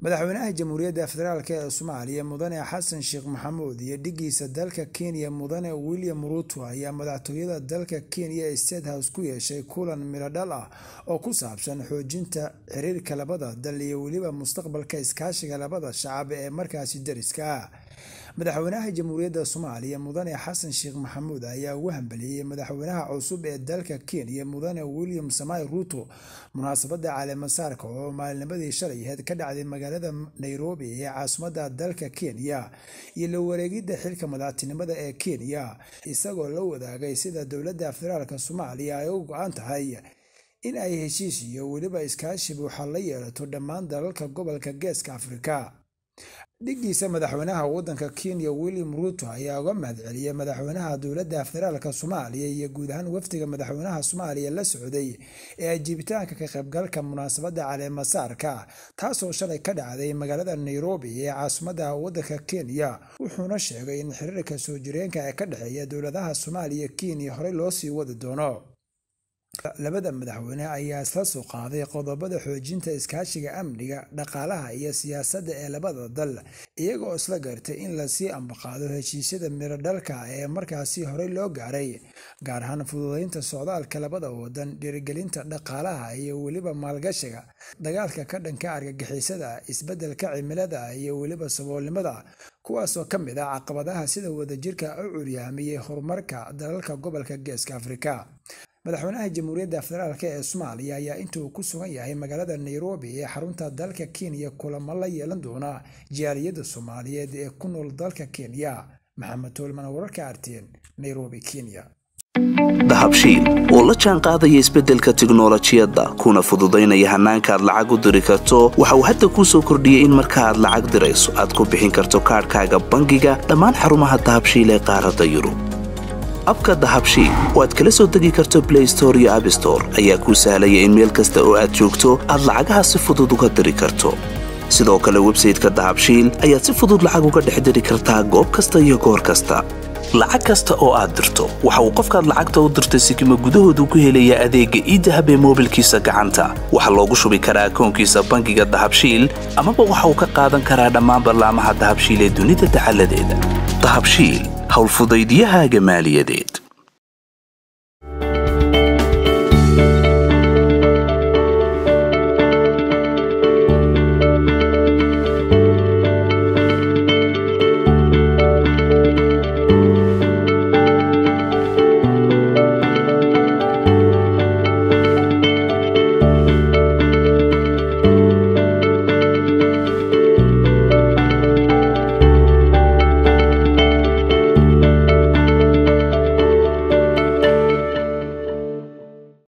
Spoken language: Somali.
madaxweynaha jamhuuriyadda federaalk ee soomaaliya mudane xasan sheekh maxamuud iyo dhigiisa dalka kenya mudane william ruuto ayaa madaxtooyada dalka kenya state house ku yeeshay kulan miradhal ah oo ku saabsan xoojinta xiriirka labada dal iyo weliba mustaqbalka iskaashiga labada shacab ee markaasi dariska ah madaxweynaha jamhuuriyadda soomaaliya mudane xasan sheekh maxamuud ayaa ugu hambeliyey madaxweynaha cusub ee dalka kenya mudane william samai ruuto munaasabada caleemasaarka oo maalinimadii shalayheed ka dhacday magaalada nairobi ee caasimadda dalka kenya iyo la wareegidda xilka madaxtinimada ee kenya isagoo la wadaagay sida dowladda federaalk soomaaliya ay u go-an tahay in ay heshiis iyo weliba iskaashi buuxa la yeelato dhammaan dalalka gobolka geeska afrika dhigiisa madaxweynaha wadanka kenya william ruuto ayaa uga mahadceliyey madaxweynaha dowladda federaalk soomaaliya iyo guud ahaan wafdiga madaxweynaha soomaaliya la socday ee ajiibitaanka ka qaybgalka munaasabada caleemasaarka taasoo shalay ka dhacday magaalada nairobi ee caasimadda wadanka kenya wuxuuna sheegay in xiriirka soo jireenka ee ka dhexeeya dowladaha soomaaliya kenya horey loo sii wadi doono labada madaxweyne ayaa isla soo qaaday qodobada xoojinta iskaashiga amniga dhaqaalaha iyo siyaasadda ee labada dal iyagoo isla gartay in lasii ambaqaado heshiisyada miradhalka ee markaasi horey loo gaaray gaar ahaan fududeynta socdaalka labada wadan dhiirigelinta dhaqaalaha iyo weliba maalgashiga dagaalka ka dhanka argagixisada isbeddelka cimilada iyo weliba saboolnimada kuwaasoo ka mid ah caqabadaha sida wadajirka u curyaamiyey horumarka dalalka gobolka geeska afrika madaxweynaha jamhuuriyadda federaalk ee soomaaliya ayaa intuu ku sugan yahay magaalada nairobi ee xarunta dalka kenya kulamo la yeelan doona jaaliyadda soomaaliyeed ee ku nool dalka kenya maxamed toolman wararka arteen nairobi kenya dahabshiil oo la jaan qaadaya isbeddelka tiknolojiyadda kuna fududaynaya hannaanka aad lacag u diri karto waxa uu hadda kuu soo kordhiyey in marka aad lacag dirayso aad ku bixin karto kaadhkaaga bangiga dhammaan xarumaha dahabshiil ee qaaradda yurub abka dahabshiil oo aad kala soo degi karto blay store iyo abstore ayaa kuu sahlaya in meel kasta oo aad joogto aad lacagaha si fudud uga diri karto sidoo kale websayteka dahabshiil ayaad si fudud lacag uga dhex diri kartaa goob kasta iyo goor kasta lacag kasta oo aad dirto waxa uu qofkaad lacagta u dirtay sikima gudahoodu ku helayaa adeegga iidahab ee moobilkiisa gacanta waxaa loogu shubi karaa akoonkiisa bangiga dahabshiil amaba waxa uu ka qaadan karaa dhammaan ballaamaha dahabshiil ee dunida dacaladeeda dahabshiil howlfudaydiyahaaga maaliyadeed